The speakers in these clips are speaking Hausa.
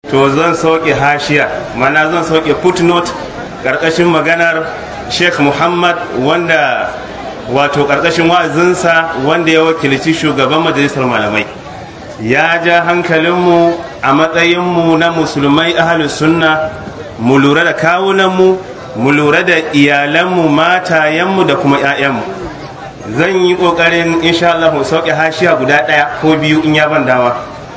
to zan sauke hashiya mana zan sauke footnote ƙarƙashin maganar sheikh muhammad wanda wato ƙarƙashin wa'azinsa wanda ya wakilci shugaban majalisar malamai ya ja hankalinmu a matsayinmu na musulmai ahalus sunna mu lura da kawunanmu mu lura da iyalanmu matayenmu da kuma 'ya'yanmu zan yi ƙoƙarin insha Allah sauke hashiya guda ɗaya ko biyu in ya ban dawa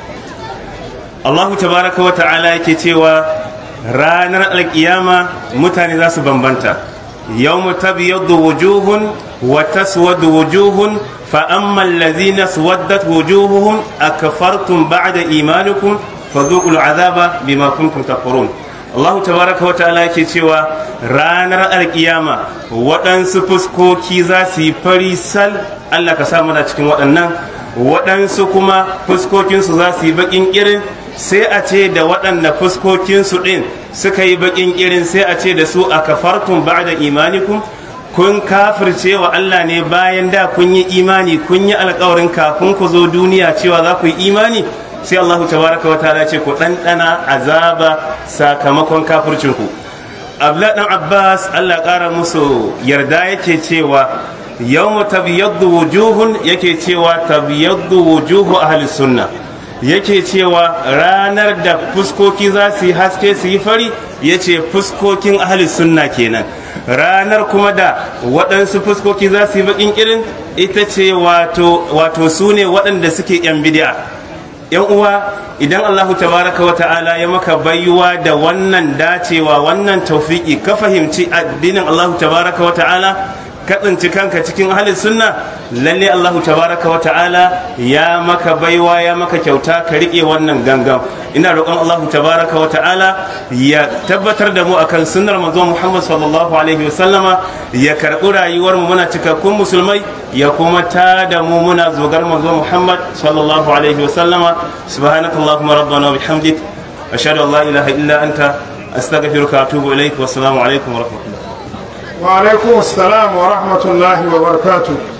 Allahu tabaraka wa ta'ala yake cewa ranar alkiyama mutane za su bambanta yawmu tabyaddu wujuhun wa taswadu wujuhun fa amma allazina swaddat wujuhuhum akfartum ba'da imanikum fadhuqul azaba bima kuntum takfurun Allahu tabaraka wa ta'ala yake cewa ranar alkiyama waɗansu fuskoki za su yi fari sal Allah ka sa mana cikin waɗannan waɗansu kuma fuskokinsu za su yi baƙin irin sai a ce da waɗanda fuskokinsu ɗin suka yi baƙin irin sai a ce da su a kafartun ba da imanikum kun kafirce wa Allah ne bayan da kun yi imani kun yi alkawarin kafin ku zo duniya cewa za ku yi imani sai Allah tabaraka wa ta'ala ce ku ɗanɗana azaba sakamakon kafircinku Abdullah dan Abbas Allah ƙara musu yarda yake cewa yawmu tabyaddu wujuhun yake cewa tabyaddu wujuhu ahli sunna yake cewa ranar da fuskoki za su yi haske su yi fari ya ce fuskokin ahli sunna kenan ranar kuma da waɗansu fuskoki za su yi baƙin irin ita ce wato su ne waɗanda suke yan bidi'a yan uwa idan allahu tabaraka wa ta'ala ya maka baiwa da wannan dacewa wannan taufiki ka fahimci addinin allahu tabaraka wa ta'ala ka tsinci kanka cikin halin sunna lalle Allahu tabaraka wa ta'ala ya maka baiwa ya maka kyauta ka rike wannan gangan ina roƙon Allahu tabaraka wa ta'ala ya tabbatar da mu akan sunnar manzo Muhammad sallallahu alaihi wa sallama ya karɓi rayuwar mu muna cikakkun musulmai ya kuma ta da mu muna zogar manzo Muhammad sallallahu alaihi wa sallama subhanakallahumma rabbana wa bihamdik ashhadu an la ilaha illa anta astaghfiruka wa atubu ilaik wa assalamu alaikum wa rahmatullah وعليكم السلام ورحمة الله وبركاته